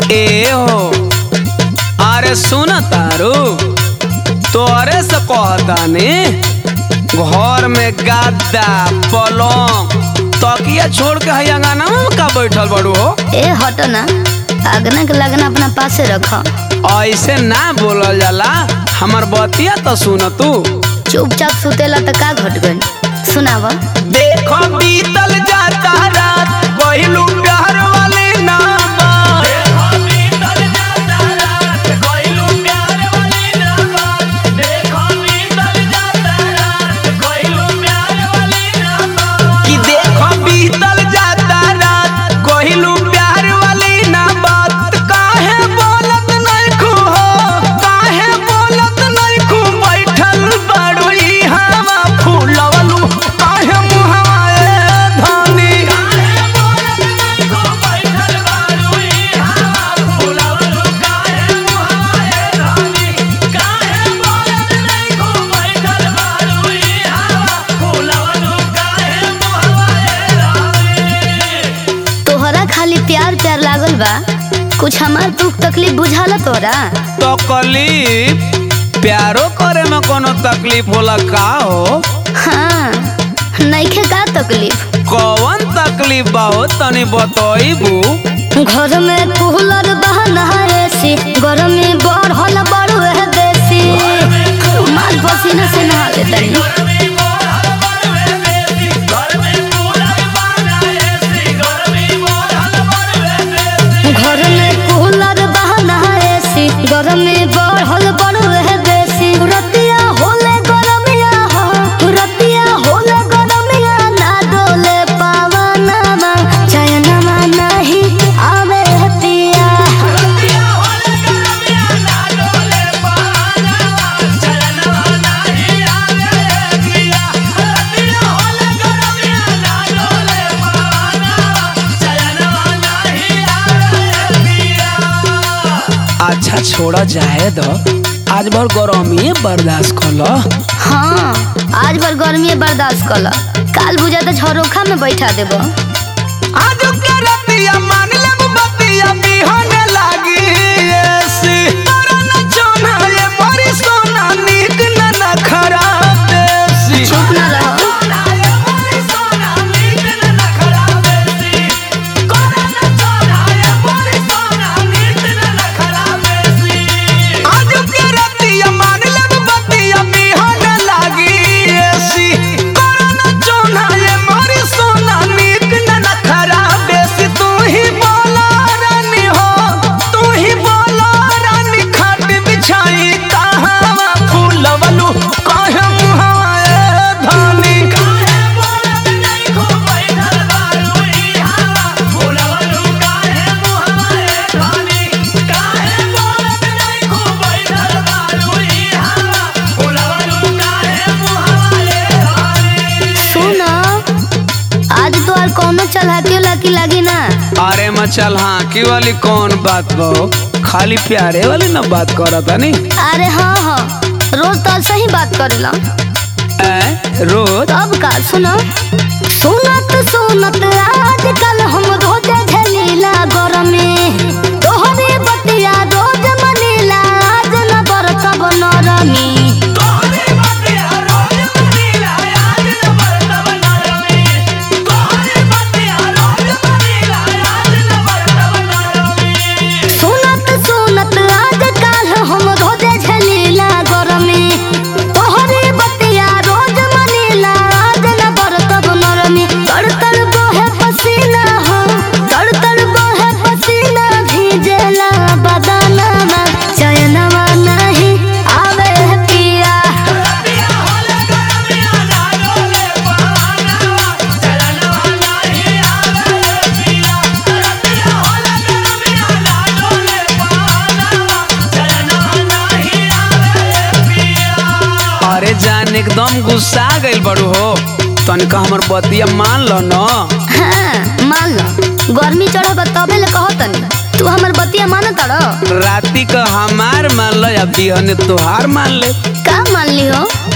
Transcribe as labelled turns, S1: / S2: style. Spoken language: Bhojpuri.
S1: ए हो अरे सुन तारू तोरे से कहतानी घर में गद्दा पलंग तकिया छोड़ के है अंगना में का बैठल बड़ू हो
S2: ए हटो ना अगना के लगना अपना पासे रख
S1: ऐसे ना बोलल जाला हमर बतिया तो सुन तू
S2: चुपचाप सुतेला त का घट गइल सुनाव
S1: देखो बीतल जाता रात पहिलू प्यार वाले ना बात कि देखो बीतल जाता रात कहलू प्यार वाली ना बात काहे बोलत नहीं खू हो काहे बोलत नहीं खू बैठल बड़ुई हवा फूलवलू काहे मुहवा ए धनी
S2: तोहरा खाली प्यार प्यार लागल बा कुछ हमार दुख तकलीफ बुझाला तोरा
S1: तकलीफ प्यारो करे में कोनो तकलीफ होला का हो
S2: हाँ नइखे का तकलीफ
S1: कौन तकलीफ बा हो तनी बतईबू
S2: घर में कूलर बहना एसी घर में बढ़ल बड़ू है देसी माल पसीना से नहा ले तनी घर में कूलर बहना एसी घर में बढ़ल बड़ू है देसी रतिया होले गरमिया हो रतिया होले गरमिया ना डोले पावनमा चयनमा नहीं आवे पिया
S1: अच्छा छोड़ा जाए दो आज भर गरमी बर्दाश्त कर लो
S2: हाँ आज भर गर्मी बर्दाश्त कर काल बुझा तो झरोखा में बैठा देबो
S1: आज के रतिया मान लेब बतिया बिहने लागी एसी तोरा न चोना ये बड़ी सोना नीक न न खराब देसी
S2: चुप ना रहो
S1: आज के रतिया मान लेब बतिया बिहने लागी एसी तोरा न चोना ये बड़ी सोना नीक न न खराब देसी तू ही बोला रानी हो तू ही बोला रानी खाट बिछाई कहावा फूलवलू काहे मुहावा ए धानी
S2: सुनो आज तो और कोनो चलाकी लाकी लागी ना
S1: अरे मचल हाँ की वाली कौन बात बो खाली प्यारे वाली ना बात करत नी
S2: अरे हाँ हाँ रोज तो सही बात करेला
S1: ए रोज
S2: अब का सुनो सुनत सुनत आजकल हम रोज झलीला गरमे तोहरे बतिया रोज मनीला आज न बरतब नरमी सुनत सुनत आजकल हम रोज झलीला गरमे तोहरे बतिया रोज मनीला आज न बरतब नरमी तड़ तड़ बहे पसीना हो तड़ तड़ बहे पसीना भीजेला बदनमा चयनवा नहीं आवे पिया
S1: अरे जान एकदम गुस्सा गइल बड़ू हो तनिका हमर बतिया मान लो न
S2: हाँ मान लो गर्मी चढ़ब तबे ले कहो तनी तू हमर बतिया मान तड़
S1: राती का हमार मान लो या बिहने तोहार मान ले
S2: का मान ली हो